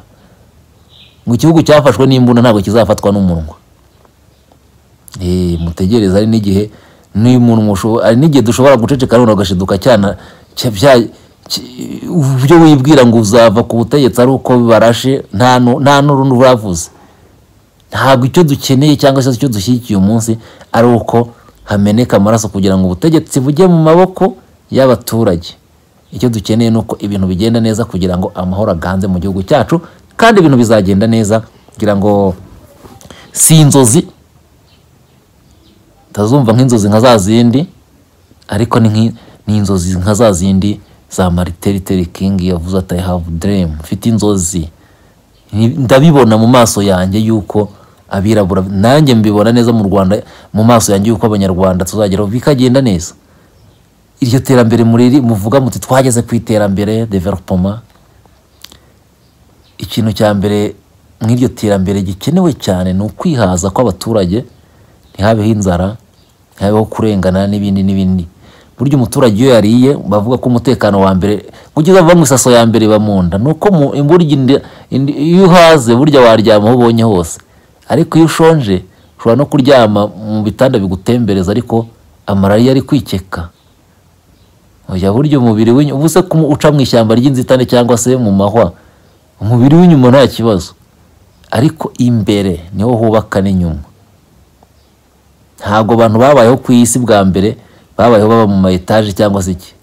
ngo igihugu cyafashwe n'imbunda ntabwo kizafatwa n'umunwa mutegereze ari n'igihe ari n'igihe dushobora guceceka none ugashiduka cyana ibyo wibwira ngo uzava ku butegetsi ari uko bibarashe nta n'urundi uravuze ntabwo icyo dukeneye cyangwa se icyo dushyigikiye umunsi ari uko hameneka amaraso kugira ngo ubutegetsi bujye mu maboko y'abaturage icyo dukeneye ni uko ibintu bigenda neza kugira ngo amahoro aganze mu gihugu cyacu kandi ibintu bizagenda neza kugira ngo si inzozi utazumva nk'inzozi nka za zindi ariko ni inzozi nka za zindi za mariteriteri kingi yavuze ati i have dream mfite inzozi ndabibona mu maso yanjye yuko abirabura nanjye mbibona neza mu rwanda mu maso yanjye yuko abanyarwanda tuzageraho bikagenda neza iryo terambere muriri muvuga muti twageze ku iterambere developoma ikintu cya mbere mw'iryo terambere gikenewe cyane ni ukwihaza kw'abaturage ntihabeho inzara ntihabeho kurengana n'ibindi n'ibindi burya umuturage iyo yariye bavuga ko umutekano wa mbere kugeza ava mu isaso ya mbere iba mu nda ni uko burya iyo uhaze burya waryama aho ubonye hose ariko iyo ushonje ushobora no kuryama mu bitanda bigutembereza ariko amarariya ari kwikeka burya umubiri ubu se uca mu ishyamba ry'inzitane cyangwa se mu mahwa umubiri w'inyuma nta kibazo ariko imbere niho hubaka n'inyuma ntabwo abantu babayeho ku isi bwa mbere babayeho baba mu ma etaje cyangwa se iki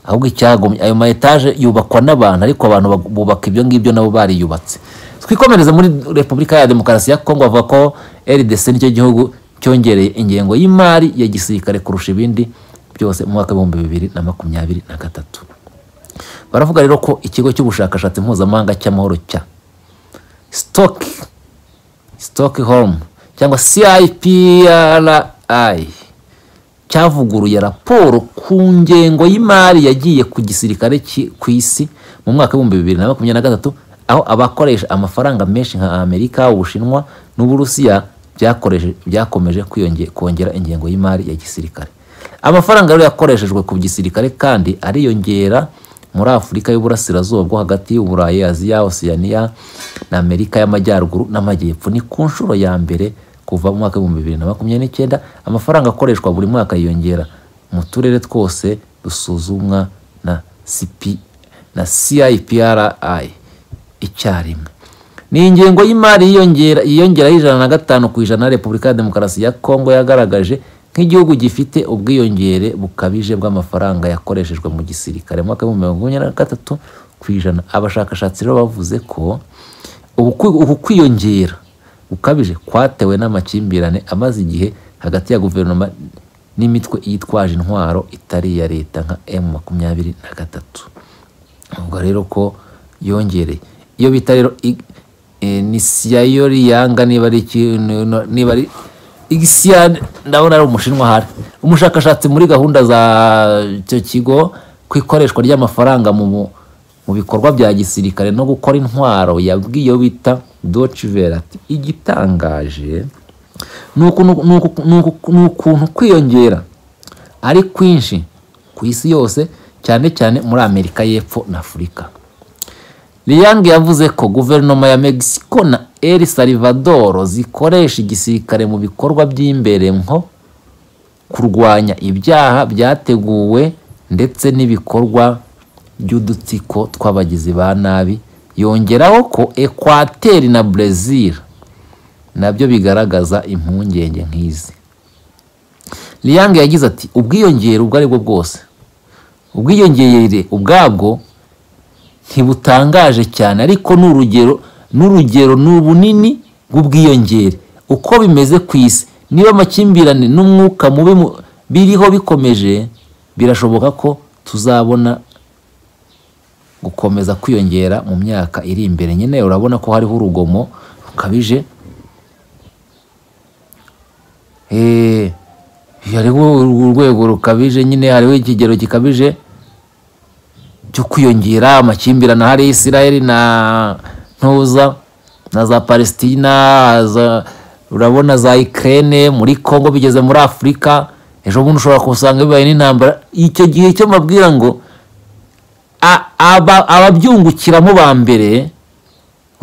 ahubwo icyagomye ayo ma etaje yubakwa n'abantu ariko abantu bubaka ibyo ngibyo nabo bariyubatse twikomereze muri repubulika ya demokarasi ya kongo bavuga ko rdc nicyo gihugu cyongereye ingengo y'imari ya gisirikare kurusha ibindi byose mu mwaka w'ibihumbi bibiri na makumyabiri na gatatu baravuga rero ko ikigo cy'ubushakashatsi mpuzamahanga cy'amahoro cya sitoki sitoki home cyangwa cipri cyavuguruye raporo ku ngengo y'imari yagiye ku gisirikare ku isi mu mwaka w'ibihumbi bibiri na makumyabiri na gatatu aho abakoresha amafaranga menshi nka amerika ubushinwa n'uburusiya byakomeje kongera ingengo y'imari ya gisirikare amafaranga rero yakoreshejwe ku gisirikare kandi ariyongera muri afurika y'uburasirazuba bwo hagati y'uburayi aziya osiyaniya na amerika y'amajyaruguru n'amajyepfo ni ku nshuro ya mbere kuva mu mwaka w'ibihumbi bibiri na makumyabiri n'icyenda amafaranga akoreshwa buri mwaka yiyongera mu turere twose dusuzumwa na sipi na cipri icyarimwe ni ingengo y'imari yiyongera y'ijana na gatanu ku ijana ya repubulika ya demokarasi ya kongo yagaragaje nk'igihugu gifite ubwiyongere bukabije bw'amafaranga yakoreshejwe mu gisirikare mu mwaka w'ibihumbi makumyabiri na gatatu ku ijana abashakashatsi rero bavuze ko ubu kwiyongera ukabije kwatewe n'amakimbirane amaze igihe hagati ya guverinoma n'imitwe yitwaje intwaro itari iya leta nka emu makumyabiri na gatatu ubwo rero ko yongereye iyo bita rero ni siyayori yanga niba ari ikintu niba ari igisiya ndabona ari umushinwa ahari umushakashatsi muri gahunda za icyo kigo ku ikoreshwa ry'amafaranga mu mu- mu bikorwa bya gisirikare no gukora intwaro yabwiye iyo bita docivera ati igitangaje ni ukuntu- ni uku- ni uku- ni ukuntu kwiyongera ari kwinshi ku isi yose cyane cyane muri amerika y'epfo na afurika Liang yavuze ko guverinoma ya Mexico na El Salvador zikoresha igisirikare mu bikorwa by'imbere nko kurwanya ibyaha byateguwe ndetse n'ibikorwa by'udutsiko tw'abagizi ba nabi yongeraho ko ekwateri na Brazil nabyo bigaragaza impungenge nk'izi Liang yagize ati ubwiyongere ubwo ari bwo bwose ubwiyongere ubwabwo ntibutangaje cyane ariko ni urugero n'urugero ni ubunini bw'ubwiyongere uko bimeze ku isi niba amakimbirane n'umwuka mubi mu- biriho bikomeje birashoboka ko tuzabona gukomeza kwiyongera mu myaka iri imbere nyine urabona ko hariho urugomo rukabije Eh, hariho urwego rukabije nyine hariho ikigero gikabije cyo kwiyongera amakimbirane ahari isirayeli na ntuza na za palesitina za- urabona za ikirere muri congo bigeze muri afurika ejo bundi ushobora kusanga bibaye n'intambara icyo gihe cyo mbabwira ngo a- aba- ababyungukiramo ba mbere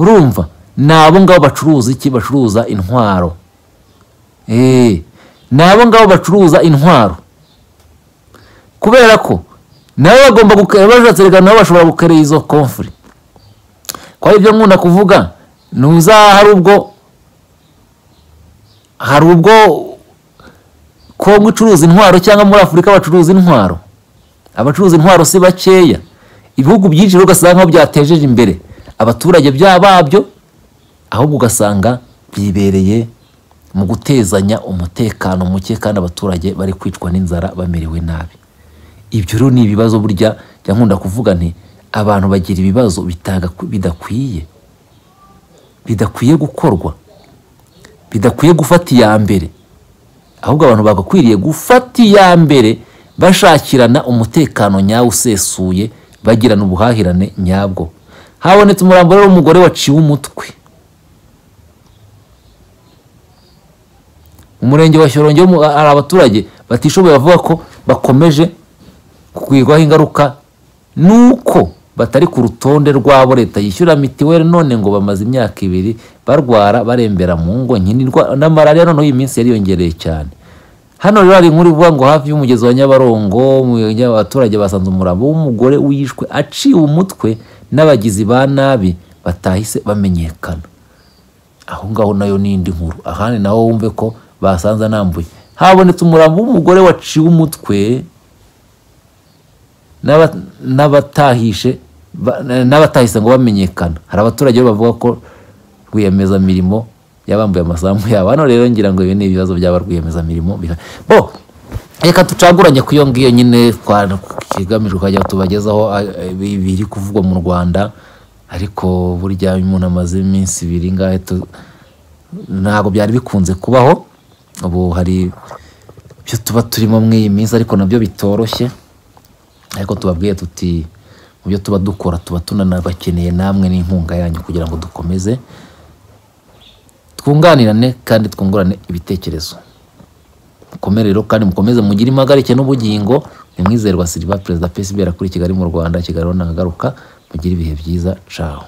urumva ni abo ngabo bacuruza iki bacuruza intwaro Eh, ni abo ngabo bacuruza intwaro kubera ko nabo bagomba gukera bashatse reka nabo bashobora gukerera izo komfuri ko ari byo nkunda kuvuga ntuza hari ubwo hari ubwo kongo icuruza intwaro cyangwa muri afurika bacuruza intwaro abacuruza intwaro si bakeya ibihugu byinshi rero ugasanga nkaho byatejeje imbere abaturage bya babyo ahubwo ugasanga byibereye mu gutezanya umutekano muke kandi abaturage bari kwicwa n'inzara bamerewe nabi ibyo rero ni ibibazo burya njya nkunda kuvuga nti abantu bagira ibibazo bitaga bidakwiye bidakwiye gukorwa bidakwiye gufata iya mbere ahubwo abantu bagakwiriye gufata iya mbere bashakirana umutekano nyawo usesuye bagirana ubuhahirane nyabwo habonetse umurambo rero w'umugore waciwe umutwe mu murenge wa shyorongi ho mu- hari abaturage batishoboye bavuga ko bakomeje kugwirwaho ingaruka nuko batari ku rutonde rwabo leta yishyura mitiweli none ngo bamaze imyaka ibiri barwara barembera mu ngo nkinirwa na malariya noneho iyi minsi yariyongereye cyane hano rero hari inkuru ivuga ngo hafi y'umugezi wa nyabarongo mu- abaturage basanze umurambo w'umugore wishwe aciwe umutwe n'abagizi ba nabi batahise bamenyekana aho ngaho nayo ni indi nkuru ahandi naho wumve ko basanze anambuye habonetse umurambo w'umugore waciwe umutwe n'aba- n'abatahishe ba- n'abatahise ngo bamenyekana hari abaturage bo bavuga ko rwiyemezamirimo yabambuye amasambu yabo hano rero ngira ngo ibi ni ibibazo byaba rwiyemezamirimo biha- bo reka ducaguranye ku iyo ngiyo nyine kwa- kigamijwe kujya tubagezaho a- a- ibi- biri kuvugwa mu rwanda ariko burya iyo umuntu amaze iminsi ibiri ngahe tu- ntabwo byari bikunze kubaho ubu hari ibyo tuba turimo muri iyi minsi ariko nabyo bitoroshye ariko tubabwiye tuti mu byo tuba dukora tuba tunanabakeneye namwe n'inkunga yanyu kugira ngo dukomeze twunganirane kandi twungurane ibitekerezo mukomere rero kandi mukomeze mugire impagarike n'ubugingo ni mwizerwa silva perezida psb arakuri kigali mu rwanda kigali naho nagaruka mugire ibihe byiza caho